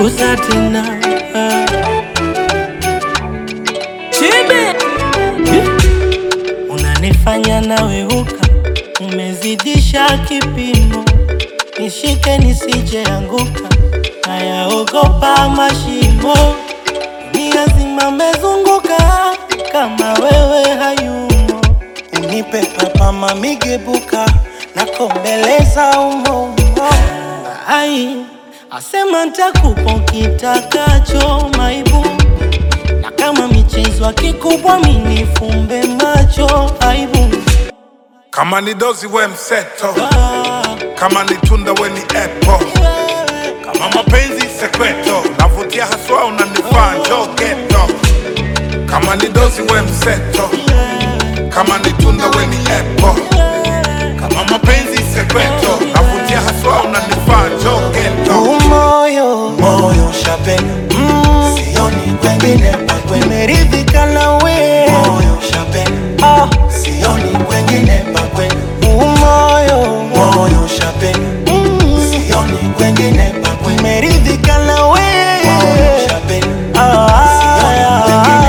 punguza tena Chibe unanifanya naweuka, umezidisha kipimo, nishike nisije anguka, nayaogopa mashimo, dunia zima mezunguka, kama wewe hayumo, unipe papa mamigebuka, nakombeleza umo ai asema ntakupa kitakacho maibu na kama michezo akikubwa minifumbe macho aibu Kama ni dozi we mseto, Ah, kama ni tunda we ni apple, wewe, kama mapenzi sekweto, navutia haswa unanifaa njoo geto. Kama ni dozi we mseto, kama ni tunda we ni apple, kama mapenzi sekweto, navutia haswa unanifaa njoo geto. umoyo moyo shapena sioni kwengine pakwe meridhika nawe moyo shapena Ah, sioni kwengine pakwe umoyo moyo shapena sioni kwengine pakwe meridhika nawe moyo shapena Ah,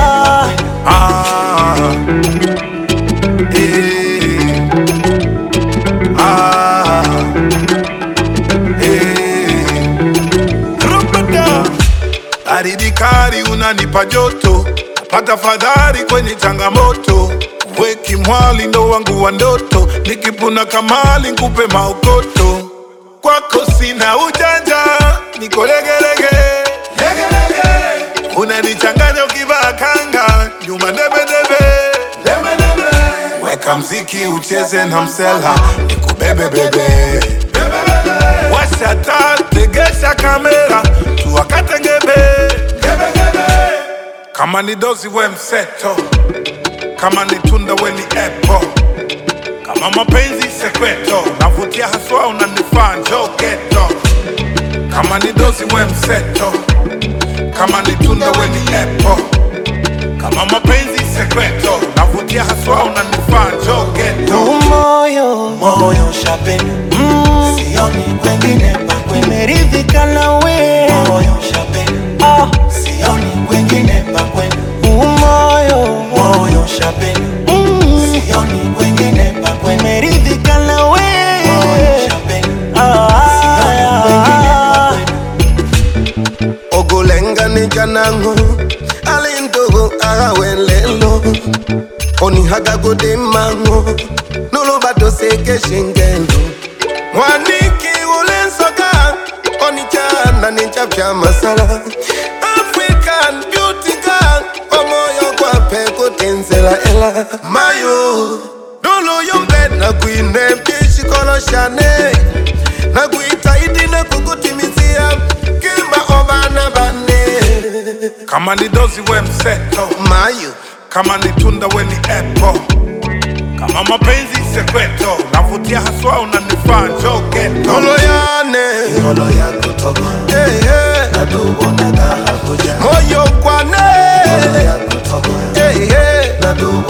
Ah, eh, ah, eh. Rupata. Baridi kali unanipa joto, pata fadhari kwenye changamoto. Weki mwali ndo wangu wa ndoto, nikipuna kamali nkupe maokoto. Kwako sina ujanja, niko legelege legelege. Unanichanganya ukivaa kanga, nyuma debedebe debedebe. Weka mziki ucheze na msela, nikubebe bebe Washa taa, tegesha kamera, tuwakate ngebe Kama ni dozi we mseto, kama ni tunda we ni apple, kama mapenzi sekweto, navutia haswa unanifaa njoo geto. Kama ni dozi we mseto, kama ni tunda we ni apple, kama mapenzi sekweto, navutia haswa unanifaa njoo geto. umoyo moyo shapena sioni kwengine pakwe meridhika nawe moyo shapena Ah, sioni kwengine pakwe umoyo moyo shapena sioni kwengine pakwe meridhika nawe moyo shapena Ah, ogolengani janango alintogo agawelelo onihagagode mango nolobato seke shingendo mwaniki ulensoka onichana nichapya masala african beauty girl omoyo kwape kutenzela ela mayo noloyombe nakwine pishikoloshane nakuitaidi nakukutimizia kimba obana bane Kama ni dozi we mseto, mayo kama ni tunda we ni apple, kama mapenzi sekweto, navutia haswa unanifaa njoo geto. noloyane ngolo yako togo hey, hey. nadubonaga hakuja moyo kwane ngolo yako togo hey, hey. nadubo